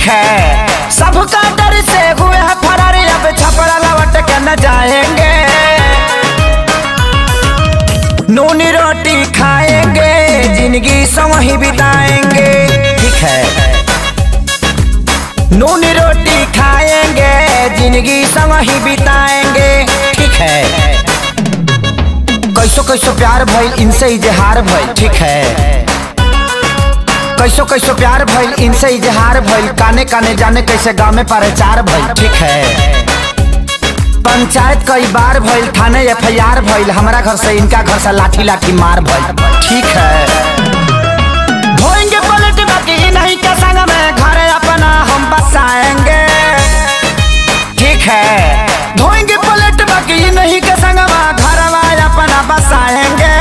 है सबका डर से हुए हैं फरार अब छपरा लौट के न जाएंगे नून रोटी खाएंगे जिंदगी संग ही बिताएंगे ठीक है नून रोटी खाएंगे जिंदगी संग ही बिताएंगे ठीक है कैसो कैसो प्यार भइल इनसे इजहार भइल ठीक है कैसो कैसो प्यार भइल इनसे इजहार भइल काने काने जाने कैसे गाँव में प्रचार भइल ठीक है पंचायत कई बार भइल थाने एफ आई आर भइल हमारा घर से इनका घर से लाठी लाठी मार भइल ठीक है धोएंगे पलट बाकी नहीं के संग में घर अपना हम बसाएंगे ठीक है धोएंगे पलट बाकी नहीं के संग में घर अपना बसाएंगे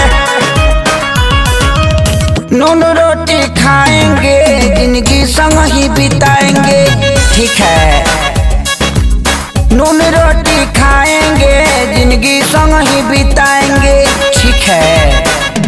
नून रोटी खाएंगे जिंदगी संग ही बिताएंगे ठीक है नून रोटी खाएंगे जिंदगी संग ही बिताएंगे ठीक है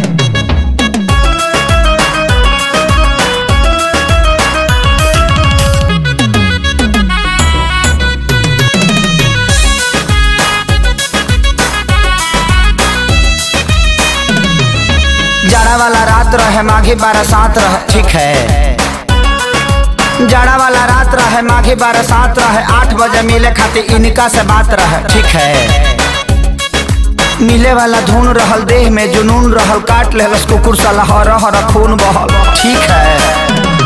जाड़ा वाला रात रहे माघी बरसात रहे ठीक है जाड़ा वाला रात रहे माघी बरसात रहे आठ बजे मिले खातिर इनका से बात रहे ठीक है मिले वाला धुन रहल देह में जुनून रहल काट लेलस कुकुर साला हर हर खून बहल ठीक है